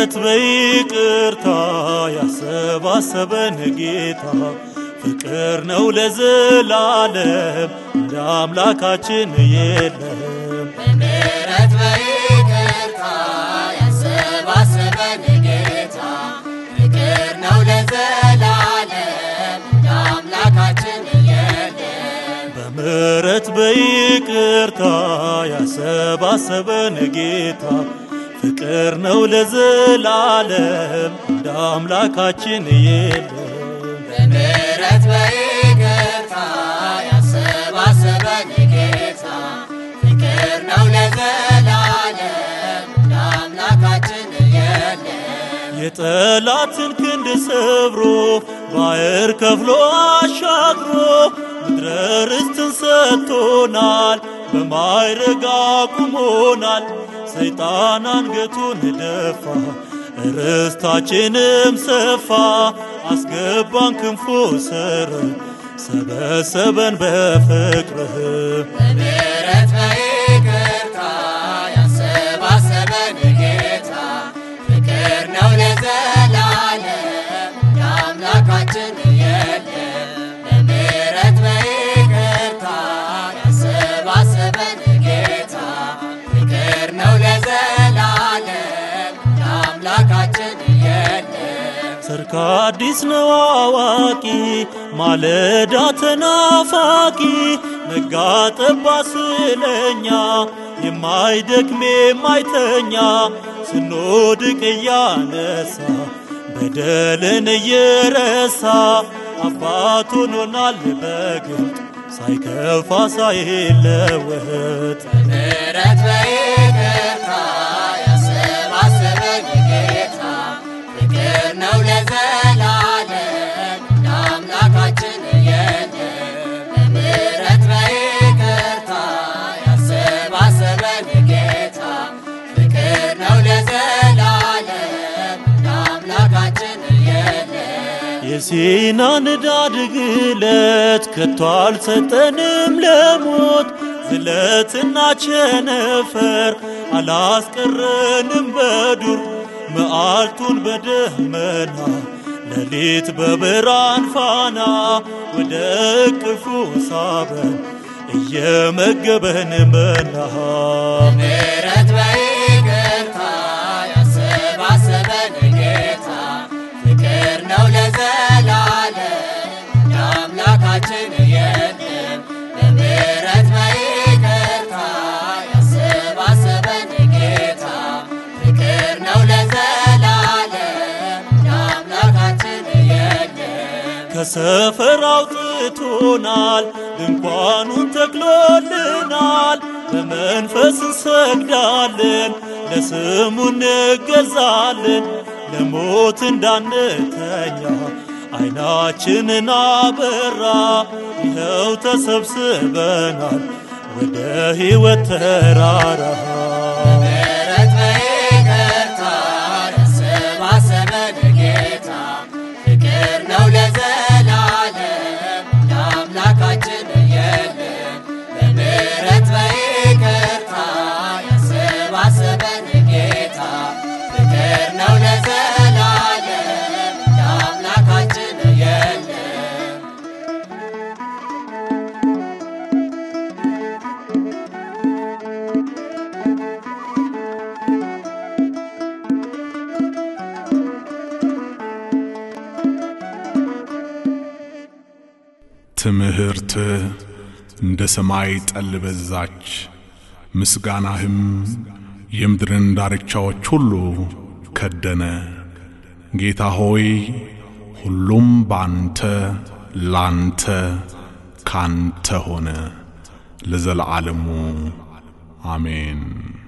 በምሕረት በይቅርታ ያሰባሰበን ጌታ ፍቅር ነው ለዘላለም እንደ አምላካችን የለም። በምሕረት በይቅርታ ያሰባሰበን ጌታ ፍቅር ነው ለዘላለም እንደ አምላካችን የለም። በምሕረት በይቅርታ ያሰባሰበን ጌታ ፍቅር ነው ለዘላለም እንደ አምላካችን የለም። በምሕረት በይቅርታ ያሰባሰበን ጌታ ፍቅር ነው ለዘላለም እንደ አምላካችን የለም። የጠላትን ክንድ ሰብሮ ባሕር ከፍሎ አሻግሮ ምድረ ርስትን ሰጥቶናል፣ በማይረግ አቁሞናል። ሰይጣን አንገቱን ደፋ፣ ርስታችንም ሰፋ። አስገባን ክንፎ ስር ሰበሰበን በፍቅርህ በምሕረት በይቅርታ ያሰባሰበን ጌታ ፍቅር ነው ለዘላለም እንደ አምላካችን የለም። በምሕረት በይቅርታ ያሰባሰበን ጌታ ፍቅር ነው ለዘላለም እንደ አምላካችን የለም። ሰርክ አዲስ ነው አዋቂ ማለዳ ተናፋቂ ነጋ ጠባ ስለኛ የማይደክም የማይተኛ ስንወድቅ እያነሳ በደልን እየረሳ አባት ሆኖናል በግልጥ ሳይከፋ ሳይለወጥ በምሕረት በይቅርታ ያሰባሰበን ጌታ ፍቅር ነው ለዘላለም እንደ አምላካችን የለም። በምሕረት በይቅርታ ያሰባሰበን ጌታ ፍቅር ነው ለዘላለም እንደ አምላካችን የለም። የሲና ንዳድ ግለት ከቶ አልሰጠንም ለሞት ዝለትና ቸነፈር አላስቀረንም በዱር መዓልቱን በደመና ሌሊት በብርሃን ፋና ወደ እቅፉ ሳበን እየመገበን መና በምሕረት በይቅርታ ያሰባሰበን ጌታ ፍቅር ነው ለዘላለም እንደ አምላካችን የለም። በምሕረት በይቅርታ ያሰባሰበን ጌታ ፍቅር ነው ለዘላለም እንደ አምላካችን የለም። ከሰፈር አውጥቶናል፣ ድንኳኑን ተክሎልናል። በመንፈስ እንሰግዳለን፣ ለስሙ እንገዛለን። ለሞት እንዳንተኛ ዓይናችንን አበራ። ይኸው ተሰብስበናል ወደ ሕይወት ተራራ በምሕረት በይቅርታ ያሰባሰበን ጌታ ፍቅር ነው ለዘላለም እንደ አምላካችን የለም። በምሕረት በይቅርታ ያሰባሰበን ጌታ ፍቅር ነው ለዘላለም እንደ አምላካችን የለም። ትምህርት እንደ ሰማይ ጠል በዛች፣ ምስጋናህም የምድርን ዳርቻዎች ሁሉ ከደነ። ጌታ ሆይ ሁሉም ባንተ ላንተ ካንተ ሆነ ለዘለዓለሙ አሜን።